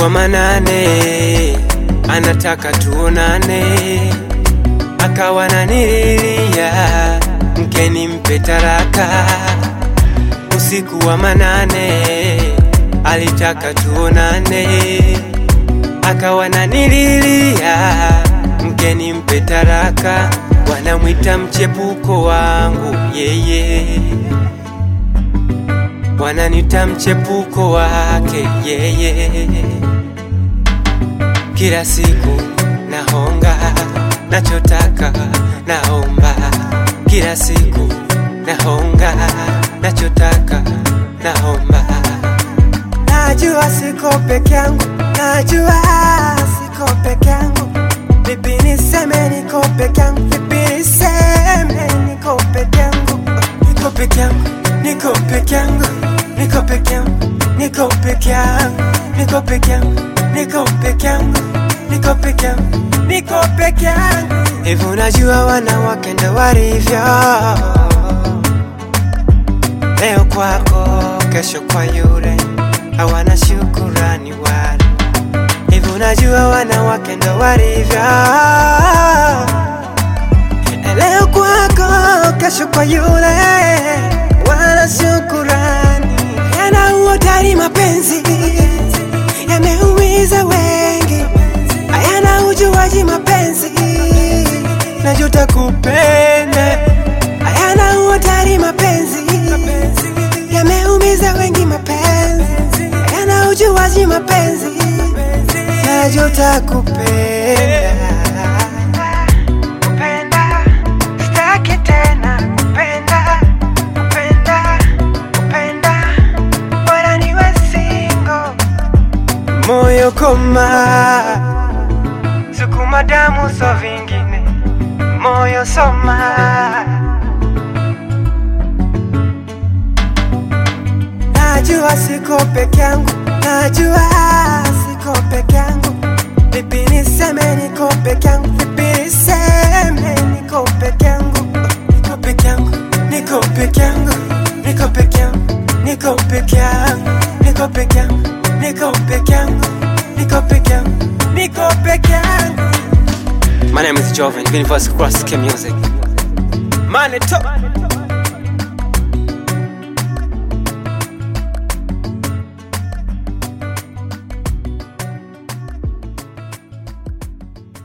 wa manane anataka tuonane, akawa nanililia mkeni mpe taraka. Usiku wa manane alitaka tuonane, akawa nanililia mkeni mpe taraka. Wanamwita mchepuko wangu yeye, wananita mchepuko wake yeye. Kila siku nahonga, nachotaka naomba. Kila siku nahonga, nachotaka naomba. Najua siko peke yangu, najua siko peke yangu. Vipi niseme niko peke yangu, vipi niseme niko peke yangu, niko peke yangu, niko peke yangu, niko peke yangu, niko peke yangu, niko peke yangu, niko peke yangu, niko peke yangu, niko peke yangu. Hivi unajua wanawake ndo walivyo, leo kwako, kesho kwa yule, hawana shukurani wala Hivi unajua wanawake ndo walivyo, leo kwako, kesho kwa yule, wala shukurani. Yana uhodari mapenzi, yameumiza wengi, hayana ujuaji mapenzi, najuta kupenda. Hayana uhodari mapenzi, yameumiza wengi mapenzi, hayana ujuaji mapenzi najuta kupenda kupenda sitaki tena kupenda kupenda kupenda bora niwe single moyo koma sukuma damu so vingine moyo soma najua siko peke yangu najua siko peke yangu vipi niseme niko peke yangu vipi niseme niko peke yangu niko peke yangu niko peke yangu niko peke yangu niko peke yangu niko peke yangu niko peke yangu niko peke yangu niko peke yangu My name is Joven, Universal Cross Music. Money top.